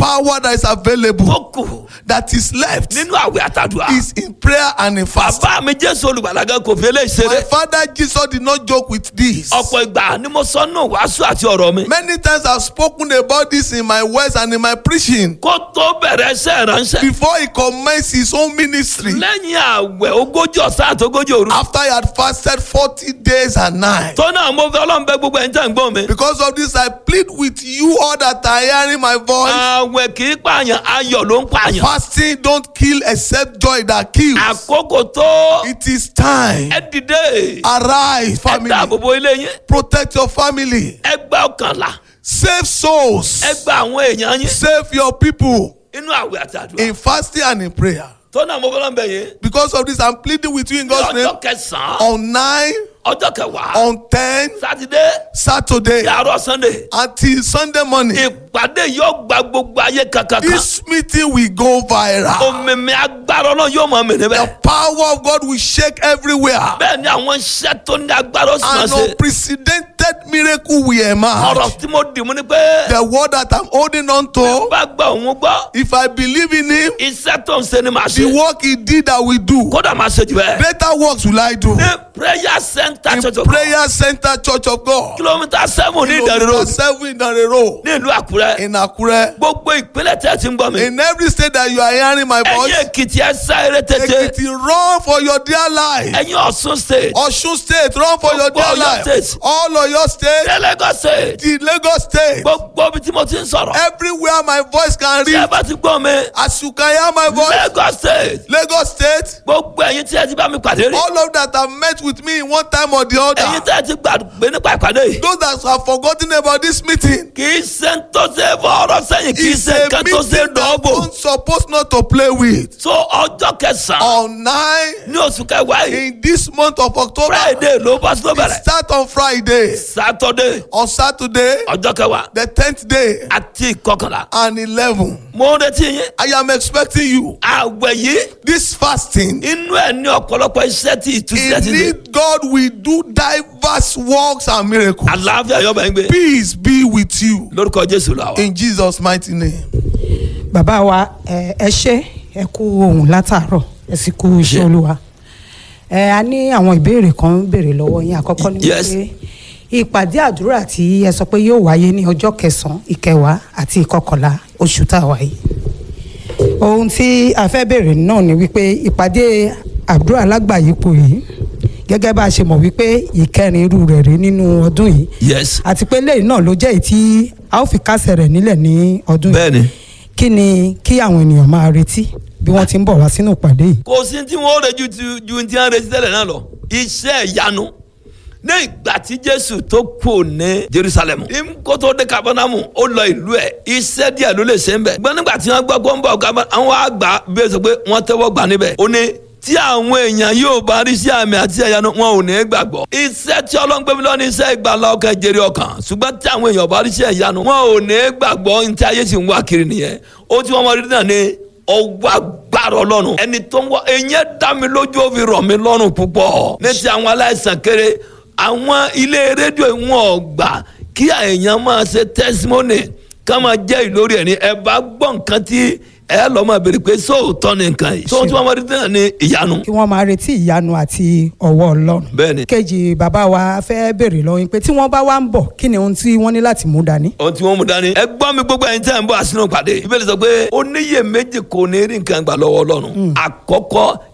power that is available tó kù that is left nínú àwẹ̀ àtàdùà. is in prayer and in fasting. bàbá mi jésù olùgbàlagà kò fi eléyìí My ṣeré. father Jesus did not joke with this. ọ̀pọ̀ ìgbà ni mo sọ nù wàásù àti ọ̀rọ̀ mi. Many times I've spoken about this in my words and in my preaching kó tó bẹ̀rẹ̀ iṣẹ́ ìránṣẹ́. before he commenced his own ministry. lẹ́yìn àwẹ̀ ogójì ọ̀sán àti ogójì òru. After he had fasted 40 days and nights. tó náà mo fẹ́ ọlọ́run bẹ gbogbo ẹ̀yin tẹ̀ ń gbọ́n mi. Because of this, I plead with you all that are hearing my voice. àwẹ̀ kì í pààyàn ayọ̀ ló ń pààyàn. Fasting don't kill except joy that kills. àkókò tó It is time. ẹ dìde. Arise, ẹ family. dáàbò bo ilé yín. Protect your family. ẹ gba ọkànlá. Save souls. ẹ gba àwọn èèyàn yín. Save your people inú àwẹ̀ àti àdúrà. in fasting and in prayer. tó náà mo fẹ́ ọlọ́run bẹ yín. Because of this, I'm pleading with you in ní God's name. ọjọ́ kẹsàn-án On 9, ọjọ́ kẹwàá on 10, sátidé Saturday, yàrá sunday until Sunday morning. ìpàdé yóò gba gbogbo ayé kankan kan This meeting will go viral. òmìnir agbára náà yóò máa mìíràn The bẹ́ẹ̀. power of God will shake everywhere. bẹ́ẹ̀ ni àwọn iṣẹ́ tó ní agbára ó sì máa An ṣe. unprecedented miracle will emerge. ọ̀rọ̀ tí mo dì mú ni pé The word that I'm holding on to, bá gba òun gbọ́ if I believe in Him, iṣẹ́ tó ń ṣe ni màá the ṣe work He did, I will do. kódà máa ṣe jù bẹ́ẹ̀. Greater works will I do. ní prayer center In church of God Prayer Center Church of God, kilomita seven ní Ìdànrè kilometer road seven in the road ní ìlú Àkúrẹ́ in Akure. gbogbo ìpínlẹ̀ tẹ́ ẹ ti ń gbọ́ mi. In every state that you are hearing my ẹ̀yin voice, Èkìtì ẹ sá eré tètè Ekiti, run for your dear life. ẹ̀yin Ọ̀ṣun state Osun State, run for your dear Gbogbo Ọ̀yọ́ life. state. All of your state, ní Lagos state the Lagos State, gbogbo ibi tí mo ti ń sọ̀rọ̀ everywhere my voice can tí ẹ reach. bá ti gbọ́ mi As you can hear my voice, Lagos state Lagos State, gbogbo ẹ̀yin tí ẹ ti bá mi pàdé rí all of that have met with me in one time or the ẹ̀yin other. tí ẹ ti gbàgbé nípa ìpàdé yìí Those that have forgotten about this meeting, kì í ṣe ń tó ṣe fọ́ọ̀rọ̀ sẹ́yìn kì í it's ṣe a nǹkan tó ṣe meeting that dọ́ọ̀bù don't supposed not to play with. so ọjọ́ kẹsàn-án On nine ní oṣù kẹwàá yìí in this month of October, friday ló bá tó it bẹ̀rẹ̀ start on Friday, saturday on Saturday, ọjọ́ kẹwàá the tenth day, àti ìkọkànlá and eleven. mo ń retí yín I am expecting you. àwẹ̀ yìí This fasting, inú ẹ̀ ní ọ̀pọ̀lọpọ̀ iṣẹ́ tí ìtúsílẹ̀ ti dé indeed, God will do diverse works and miracles. àlàáfíà yọ̀bẹ̀ ń gbé Peace be with you lórúkọ jésù làwà. in Jesus' mighty name. bàbá wa ẹ ẹ ṣé ẹ kú ohun látàárọ̀ ẹ sì kú iṣẹ́ Ṣé. olúwa ẹ a ní àwọn ìbéèrè kan béèrè lọ́wọ́ yín àkọ́kọ́ ni Yes. wípé ìpàdé àdúrà tí ẹ sọ pé yóò wáyé ní ọjọ́ kẹsànán ìkẹwàá àti ìkọkànlá oṣù tá a wà yìí ohun tí a fẹ́ béèrè náà ni wípé ìpàdé àdúrà lágbàáyípo yìí gẹ́gẹ́ bá a ṣe mọ̀ wípé ìkẹrin irú rẹ̀ rí nínú ọdún yìí yes àti pé lẹ́yìn náà ló jẹ́ èyí tí a ó fi kásẹ̀ rẹ̀ nílẹ̀ ní ọdún yìí bẹ́ẹ̀ni kí ni kí àwọn ènìyàn máa retí bí wọ́n ti ń bọ̀ wá sínú ìpàdé yìí. kò sí tí wọ́n rẹ̀ ju ti- ju ti hàn retí tẹ́lẹ̀ náà lọ iṣẹ́ ìyanu ní ìgbà tí jésù tó kù ní jerusalem ní kó tó dé kabanamu ó lọ ìlú ẹ̀ iṣẹ́ díẹ̀ ló lè ṣe ń bẹ̀ gbọ́n nígbà tí wọ́n gbọ́ kó ń bọ̀ Gaba- àwọn àgbà bí ó sọ pé wọ́n tẹ́wọ́ gbà níbẹ̀ ó ní tí àwọn èèyàn yóò bá rí sí àmì àti ìyanu wọn ò ní gbàgbọ́ iṣẹ́ tí ọlọ́run gbé mi lọ ní iṣẹ́ ìgbàlá ọkàn jèrè ọkàn ṣùgbọ́n tí àwọn èèyàn bá rí sí ìyanu wọn ò ní gbàgbọ́ ní tí ayé sì ń wá kiri nìyẹn ó tí wọ́n mọ rí náà ní ọwọ́ agbára ọlọ́run ẹni tó ń wọ ẹ̀yẹ́ dá mi lójú ó fi rọ̀ mí lọ́rùn púpọ̀ ní ti àwọn aláìsàn kéré àwọn ilé rédíò wọn ò gbà kí èèyàn máa ṣe testimony ká máa jẹ́ ìlórí ẹ̀ ní ẹ bá gbọ́ nǹkan tí ẹ lọ́ máa béèrè pé sóòótọ́ ni nǹkan yìí sóòótọ́ wọn máa rí náà ní ìyanu kí wọ́n máa retí ìyanu àti ọwọ́ ọlọ́run. bẹ́ẹ̀ni kejì bàbá wa fẹ́ béèrè lọ́wọ́ yín pé tí wọ́n bá wá ń bọ̀ kí ni ohun tí wọ́n ní láti mú dání. ohun tí wọ́n mú dání. ẹ gbọ́ mi gbogbo ẹ̀yin tí a ń bọ̀ àsínú pàdé. ìbéèrè sọ pé oníyè méjì kò ní rí nǹkan gbà lọ́wọ́ ọlọ́run. àkọ́kọ́